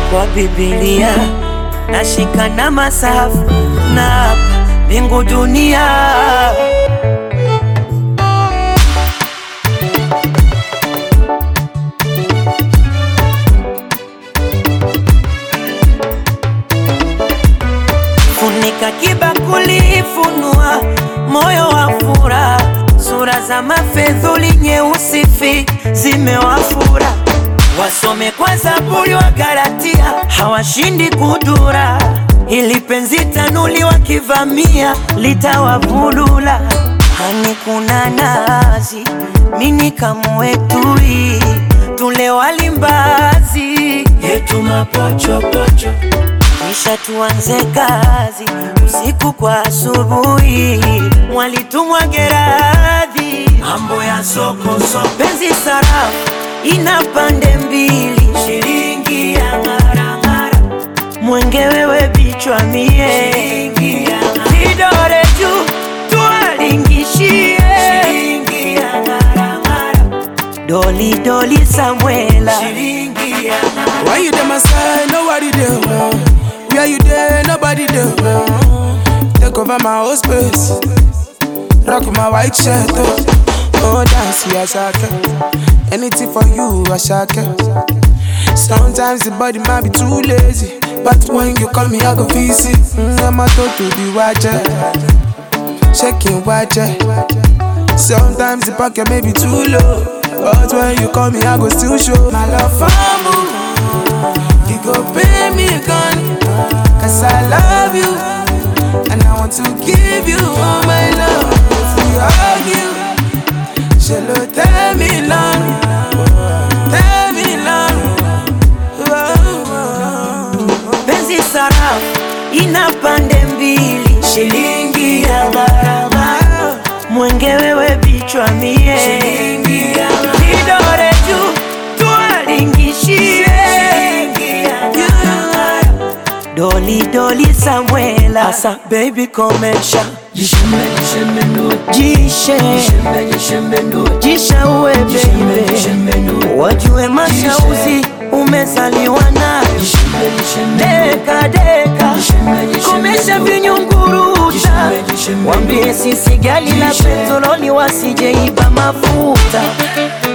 kwa Biblia nashika na masafu na hapa mbingu dunia funika kibakuli, funua moyo wa furaha, sura za mafedhuli nyeusi fi zimewafura, wasome kwa Zaburi wa Galatia, hawashindi kudura, ili penzi tanuli wakivamia litawavulula. Hani kuna nazi, mini kamwetui, tule walimbazi yetu mapochopocho kisha tuanze kazi usiku kwa asubuhi, mwalitumwa Geradhi, mambo ya soko soko, penzi sarafu ina pande mbili, shilingi ya ng'arang'ara, mwenge wewe bichwa mie, shilingi ya vidore juu tuwalingishie, shilingi ya ng'arang'ara, doli doli Samuela, shilingi ya ng'arang'ara. Why you there, my side? Nobody there. Where you there? Nobody there. Take over my whole space. Rock my white shirt. Oh, oh dance, yeah, shaka. Anything for you, I shaka. Sometimes the body might be too lazy. But when you call me, I go visit. Mm, I'm a to the watcher. Shaking watcher. Sometimes the pocket may be too low. But when you call me, I go still show my love for you. You go pay me gun. Cause I love you. And I want to give you all my love. If we argue, she'll tell me long. Tell me long. penzi sarafu ina pande mbili, shilingi ya gharama, mwenge wewe bichwa mie, shilingi ya vidore juu tuwalingishie, shilingi ya gharama, doli doli Samuela, asa baby komesha jishe jisha uwe baby, wajue mashauzi umezaliwa nayo deka deka, komesha vinyunguruta, wambie sisi gali la petroli wasijeiba mafuta